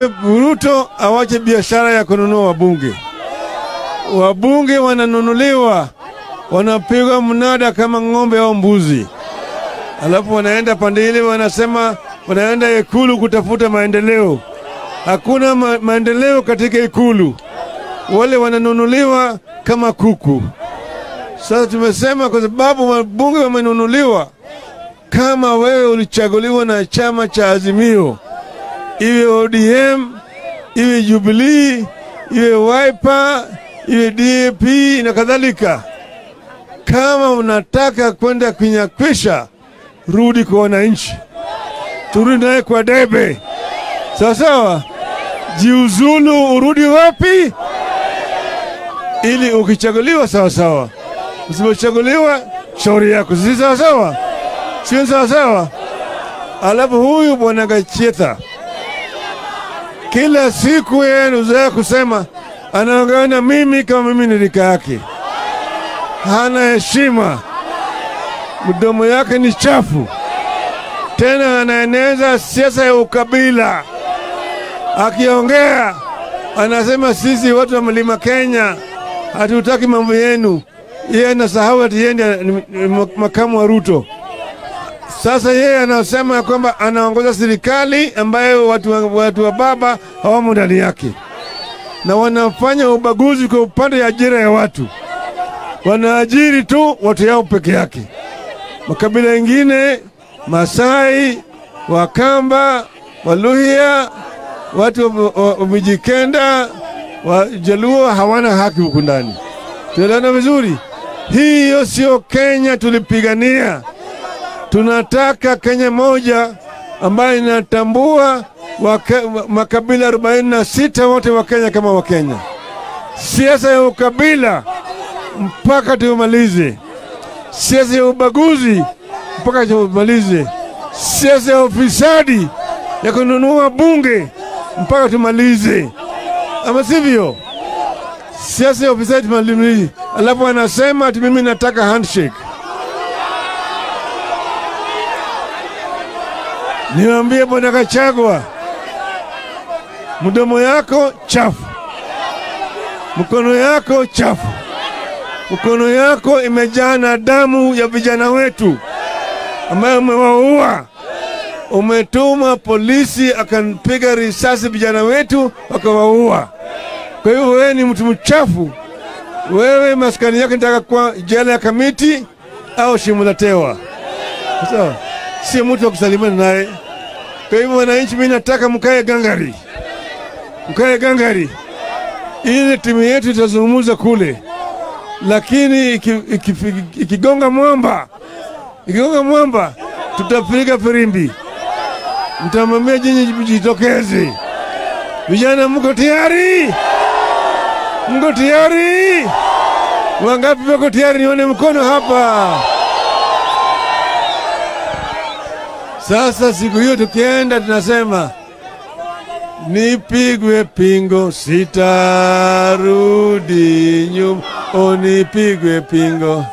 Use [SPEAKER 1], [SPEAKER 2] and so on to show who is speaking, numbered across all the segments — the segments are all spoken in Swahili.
[SPEAKER 1] Ruto awache biashara ya kununua wabunge. Wabunge wananunuliwa, wanapigwa mnada kama ng'ombe au mbuzi, alafu wanaenda pande ile, wanasema wanaenda Ikulu kutafuta maendeleo. Hakuna ma maendeleo katika Ikulu, wale wananunuliwa kama kuku. Sasa tumesema kwa sababu wabunge wamenunuliwa, kama wewe ulichaguliwa na chama cha Azimio, iwe ODM, iwe Jubilee, iwe Wiper, iwe DAP na kadhalika, kama unataka kwenda kunyakwisha, rudi kwa wananchi, turudi naye kwa debe, sawa sawa. Jiuzulu, urudi wapi? Ili ukichaguliwa sawa sawa, usipochaguliwa shauri yako, si sawa sawa, sio sawa sawa. Alafu huyu bwana Gachetha kila siku yeye anazoea kusema anaongea na mimi kama mimi ni rika yake, hana heshima, mdomo yake ni chafu, tena anaeneza siasa ya ukabila. Akiongea anasema sisi watu wa mlima Kenya hatutaki mambo yenu. Yeye anasahau ati yeye ndiye makamu wa Ruto. Sasa yeye anasema kwamba anaongoza serikali ambayo watu wa, watu wa baba hawamo ndani yake, na wanafanya ubaguzi kwa upande ya ajira ya watu. Wanaajiri tu watu yao peke yake. Makabila mengine, Masai, Wakamba, Waluhya, watu wa Mijikenda, Wajaluo hawana haki huku ndani. Tunaelewana vizuri? Hiyo sio Kenya tulipigania. Tunataka Kenya moja ambayo inatambua waka, makabila 46 wote wa Kenya kama Wakenya. Siasa ya ukabila mpaka tumalize, siasa ya ubaguzi mpaka tumalize, siasa ya ufisadi ya kununua bunge mpaka tumalize, ama sivyo? Siasa ya ufisadi tumalize. Alafu anasema ati mimi nataka handshake. Niwaambie bwana Gachagua, mdomo yako chafu, mkono yako chafu, mkono yako imejaa na damu ya vijana wetu ambayo umewaua. Umetuma polisi akampiga risasi vijana wetu wakawaua. Kwa hivyo wewe ni mtu mchafu. Wewe maskani yako nitaka kwa jela ya Kamiti au shimo la tewa, sawa? Sio mtu wa kusalimiana naye. Kwa hivyo wananchi, mimi nataka mkae gangari, mkae gangari, ili timu yetu itazungumza kule, lakini ikigonga iki, iki, iki mwamba, ikigonga mwamba, tutapiga firimbi, mtamwambia jinyi jitokeze. Vijana, mko tayari? Mko tayari? Wangapi wako tayari? Nione mkono hapa. Sasa siku hiyo tukienda, tunasema nipigwe pingo, sitarudi nyuma. O, nipigwe pingo,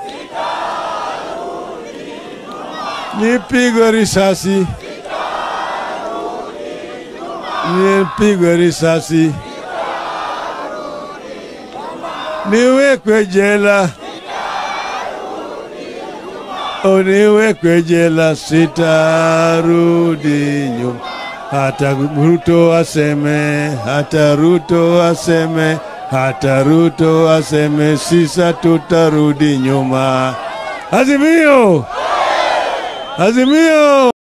[SPEAKER 1] nipigwe risasi, nipigwe risasi, niwekwe jela uniwekwe jela, sitarudi nyuma. Hata Ruto aseme, hata Ruto aseme, hata Ruto aseme, sisa tutarudi nyuma. Azimio, Azimio.